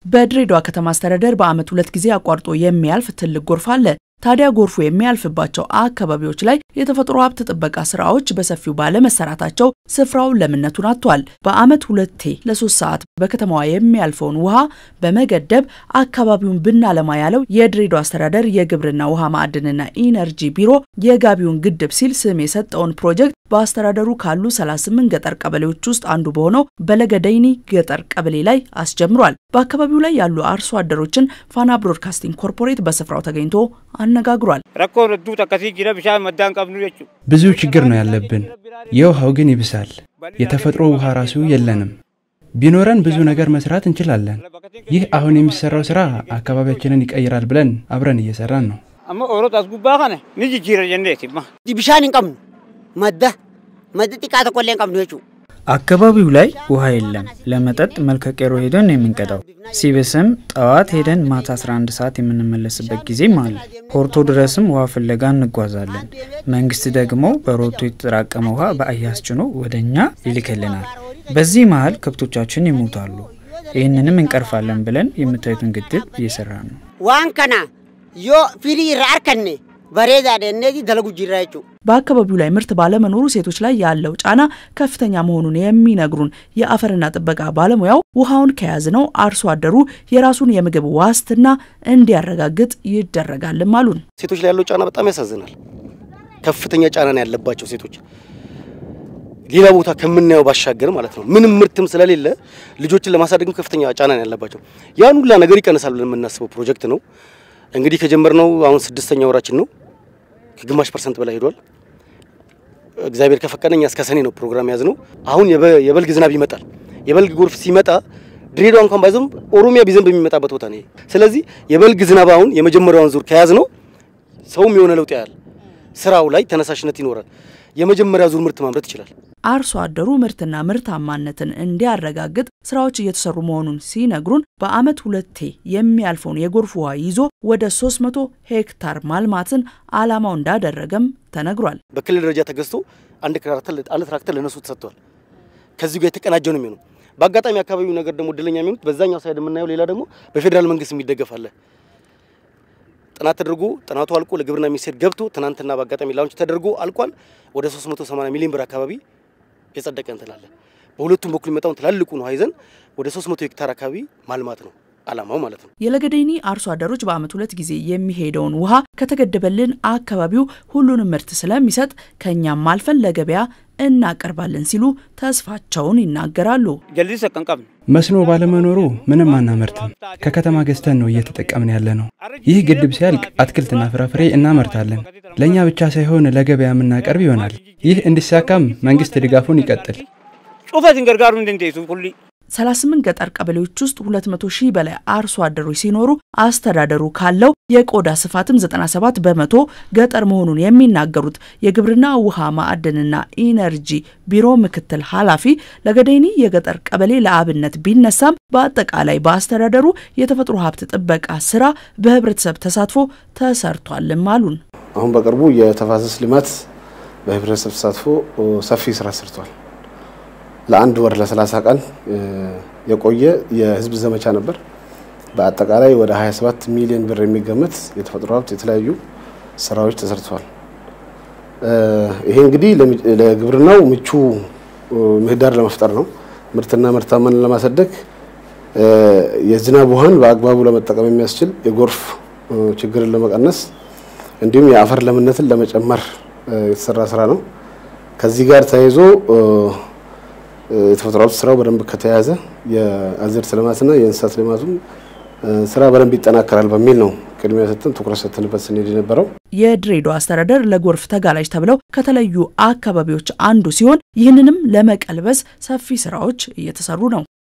በድሬዳዋ ከተማ አስተዳደር በዓመት ሁለት ጊዜ አቋርጦ የሚያልፍ ትልቅ ጎርፍ አለ። ታዲያ ጎርፉ የሚያልፍባቸው አካባቢዎች ላይ የተፈጥሮ ሀብት ጥበቃ ስራዎች በሰፊው ባለመሰራታቸው ስፍራው ለምነቱን አጥቷል። በዓመት ሁለቴ ለሶስት ሰዓት በከተማዋ የሚያልፈውን ውሃ በመገደብ አካባቢውን ብናለማ ያለው የድሬዳዋ አስተዳደር የግብርና ውሃ ማዕድንና ኢነርጂ ቢሮ የጋቢውን ግድብ ሲል ስም የሰጠውን ፕሮጀክት በአስተዳደሩ ካሉ 38 ገጠር ቀበሌዎች ውስጥ አንዱ በሆነው በለገደይኒ ገጠር ቀበሌ ላይ አስጀምሯል። በአካባቢው ላይ ያሉ አርሶ አደሮችን ፋና ብሮድካስቲንግ ኮርፖሬት በስፍራው ተገኝቶ አነጋግሯል። ብዙ ችግር ነው ያለብን። የውሃው ግን ይብሳል። የተፈጥሮ ውሃ ራሱ የለንም። ቢኖረን ብዙ ነገር መስራት እንችላለን። ይህ አሁን የሚሰራው ስራ አካባቢያችንን ይቀይራል ብለን አብረን እየሰራን ነው። ቢሻን እንቀምኑ መደ መደ ጢቃ ተቆሌ እንቀምኑ የቹ አካባቢው ላይ ውሃ የለም። ለመጠጥ መልከቄሮ ሄደን ነው የምንቀዳው። ሲብስም ጠዋት ሄደን ማታ 11 ሰዓት የምንመለስበት ጊዜም አለ። ሆርቶ ድረስም ውሃ ፍለጋ እንጓዛለን። መንግስት ደግሞ በሮቶ የተጠራቀመ ውሃ በአያስ ጭኖ ወደ እኛ ይልክልናል። በዚህ መሀል ከብቶቻችን ይሞታሉ። ይህንንም እንቀርፋለን ብለን የምታዩትን ግድብ እየሰራ ነው። ዋን ከና ዮ ፊሪ ራርከኔ በሬዳ እነዚህ ደለጉ ጅራ የቹ በአካባቢው ላይ ምርት ባለመኖሩ ሴቶች ላይ ያለው ጫና ከፍተኛ መሆኑን የሚነግሩን የአፈርና ጥበቃ ባለሙያው ውሃውን ከያዝነው አርሶ አደሩ የራሱን የምግብ ዋስትና እንዲያረጋግጥ ይደረጋልም አሉን። ሴቶች ላይ ያለው ጫና በጣም ያሳዝናል። ከፍተኛ ጫና ነው ያለባቸው ሴቶች ሌላ ቦታ ከምናየው ባሻገር ማለት ነው። ምንም ምርትም ስለሌለ ልጆችን ለማሳደግም ከፍተኛ ጫና ነው ያለባቸው። ያን ሁላ ነገር ይቀንሳል ብለን የምናስበው ፕሮጀክት ነው። እንግዲህ ከጀመርነው አሁን ስድስተኛ ወራችን ነው። ከግማሽ ፐርሰንት በላይ ሄዷል። እግዚአብሔር ከፈቀደ እኛ እስከ ሰኔ ነው ፕሮግራም ያዝ ነው። አሁን የበልግ ዝናብ ይመጣል። የበልግ ጎርፍ ሲመጣ ድሬዳዋ እንኳን ባይዘንብ ኦሮሚያ ቢዘንብ የሚመጣበት ቦታ ነው። ስለዚህ የበልግ ዝናብ አሁን የመጀመሪያውን ዙር ከያዝ ነው ሰውም የሆነ ለውጥ ያያል። ስራው ላይ ተነሳሽነት ይኖራል። የመጀመሪያ ዙር ምርት ማምረት ይችላል። አርሶ አደሩ ምርትና ምርታማነትን እንዲያረጋግጥ ስራዎች እየተሰሩ መሆኑን ሲነግሩን በዓመት ሁለቴ የሚያልፈውን የጎርፍ ውሃ ይዞ ወደ 300 ሄክታር ማልማትን ዓላማው እንዳደረገም ተነግሯል። በክልል ደረጃ ተገዝቶ አንድ ትራክተር ለነሱ ተሰጥቷል። ከዚህ ጋር የተቀናጀ ነው የሚሆነው። በአጋጣሚ አካባቢው ነገር ደግሞ እድለኛ የሚሆኑት በዛኛው ሳይድ የምናየው ሌላ ደግሞ በፌዴራል መንግስት የሚደገፍ አለ። ጥናት ተደርጎ ጥናቱ አልቆ ለግብርና ሚኒስቴር ገብቶ ትናንትና በአጋጣሚ ላውንች ተደርጎ አልቋል። ወደ 380 ሚሊዮን ብር አካባቢ የጸደቀ እንትን አለ። በሁለቱም በኩል የሚመጣውን ትላልቁን ውሃ ይዘን ወደ 300 ሄክታር አካባቢ ማልማት ነው አላማው ማለት ነው። የለገደይኒ አርሶ አደሮች በዓመት ሁለት ጊዜ የሚሄደውን ውሃ ከተገደበልን አካባቢው ሁሉንም ምርት ስለሚሰጥ ከእኛም አልፈን ለገበያ እናቀርባለን ሲሉ ተስፋቸውን ይናገራሉ። መስኖ ባለመኖሩ ምንም አናመርትም። ከከተማ ገዝተን ነው እየተጠቀምን ያለ ነው። ይህ ግድብ ሲያልቅ አትክልትና ፍራፍሬ እናመርታለን። ለእኛ ብቻ ሳይሆን ለገበያ የምናቀርብ ይሆናል። ይህ እንዲሳካም መንግስት ድጋፉን ይቀጥል። 38 ገጠር ቀበሌዎች ውስጥ 200 ሺህ በላይ አርሶ አደሮች ሲኖሩ አስተዳደሩ ካለው የቆዳ ስፋትም 97 በመቶ ገጠር መሆኑን የሚናገሩት የግብርና ውሃ ማዕድንና ኢነርጂ ቢሮ ምክትል ኃላፊ ለገደይኒ የገጠር ቀበሌ ለአብነት ቢነሳም በአጠቃላይ በአስተዳደሩ የተፈጥሮ ሀብት ጥበቃ ስራ በህብረተሰብ ተሳትፎ ተሰርቷልም አሉን። አሁን በቅርቡ የተፋሰስ ልማት በህብረተሰብ ተሳትፎ ሰፊ ስራ ሰርቷል። ለአንድ ወር ለ30 ቀን የቆየ የህዝብ ዘመቻ ነበር። በአጠቃላይ ወደ 27 ሚሊዮን ብር የሚገመት የተፈጥሮ ሀብት የተለያዩ ስራዎች ተሰርተዋል። ይሄ እንግዲህ ለግብርናው ምቹ ምህዳር ለመፍጠር ነው። ምርትና ምርታማንን ለማሳደግ የዝናብ ውሃን በአግባቡ ለመጠቀም የሚያስችል የጎርፍ ችግርን ለመቀነስ እንዲሁም የአፈር ለምነትን ለመጨመር የተሰራ ስራ ነው። ከዚህ ጋር ተያይዞ የተፈጥሮ ሀብት ስራው በደንብ ከተያዘ የአዝርዕት ልማትና የእንስሳት ልማቱም ስራ በደንብ ይጠናከራል በሚል ነው ቅድሚያ ሰጥተን ትኩረት ሰጥተንበት ስንሄድ የነበረው። የድሬዳዋ አስተዳደር ለጎርፍ ተጋላጭ ተብለው ከተለዩ አካባቢዎች አንዱ ሲሆን ይህንንም ለመቀልበስ ሰፊ ስራዎች እየተሰሩ ነው።